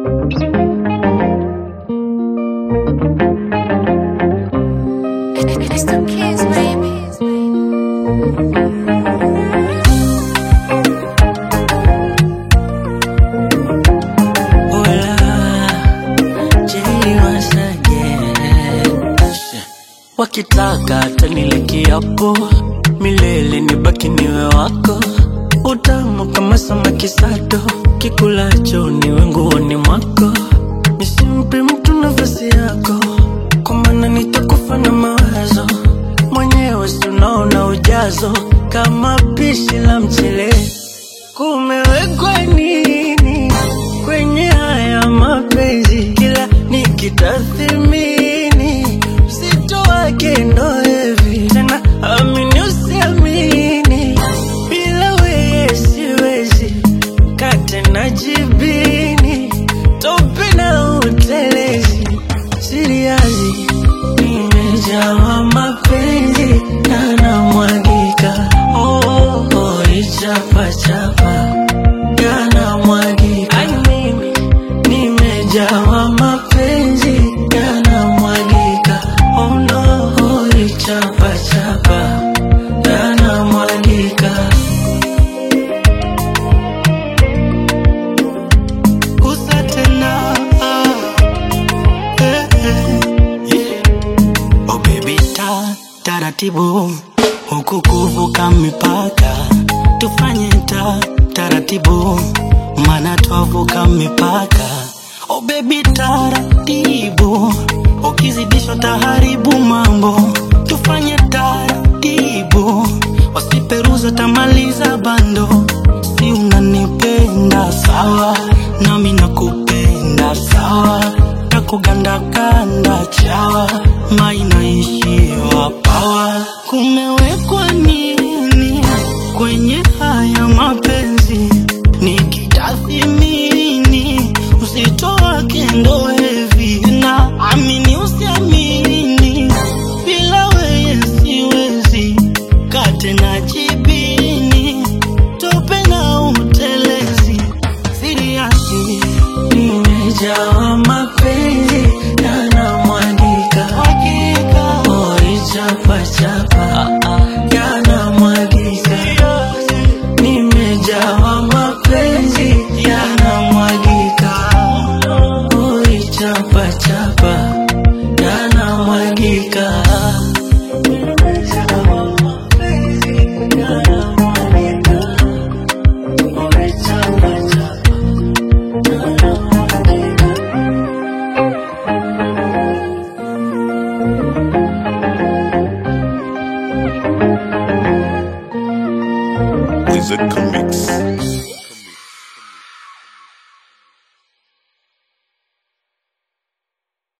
It's the kids, baby. wakitaka tanile kiapo milele nibaki niwe wako utamu kama samaki sato kikulacho niwe nguoni mwako nisimpe mtu nafasi yako kwa maana nitakufa na mawazo mwenyewe si unaona ujazo kama pishi la mchele kumewekwa nini kwenye haya mapenzi kila nikitathimini uzito wake ndo hivi tena amini usiamini bila weye siwezi kate na jibini tope na utelezi siriazi nimejawa mapenzi yanamwagika oh, oh, oh, ichapachapa yanamwagika Ai, mimi nimejawa mapenzi yanamwagika oh, no, oh, ichapachapa yanamwagika Gusa tena eh, eh, yeah. Oh baby ta taratibu huku kuvuka mipaka tufanye ta taratibu mana twavuka mipaka Oh baby taratibu ukizidisha taharibu mambo tufanye taratibu wasiperuza tamaliza bando si unanipenda sawa nami nakupenda sawa takugandakanda chawa mainaishiwa pawa kumewekwa nini kwenye haya mapenzi nikitathimini uzito wake ndo hevi na amini usiamini bila weye siwezi kate na jibini tope na utelezi siriasi nimejawa mapenzi yanamwagika oi chapachapa yanamwagika nimejawa mapenzi yanamwagika oi chapachapa yanamwagika Nimejawa mapenzi yanamwagika oi chapachapa yanamwagika Wizard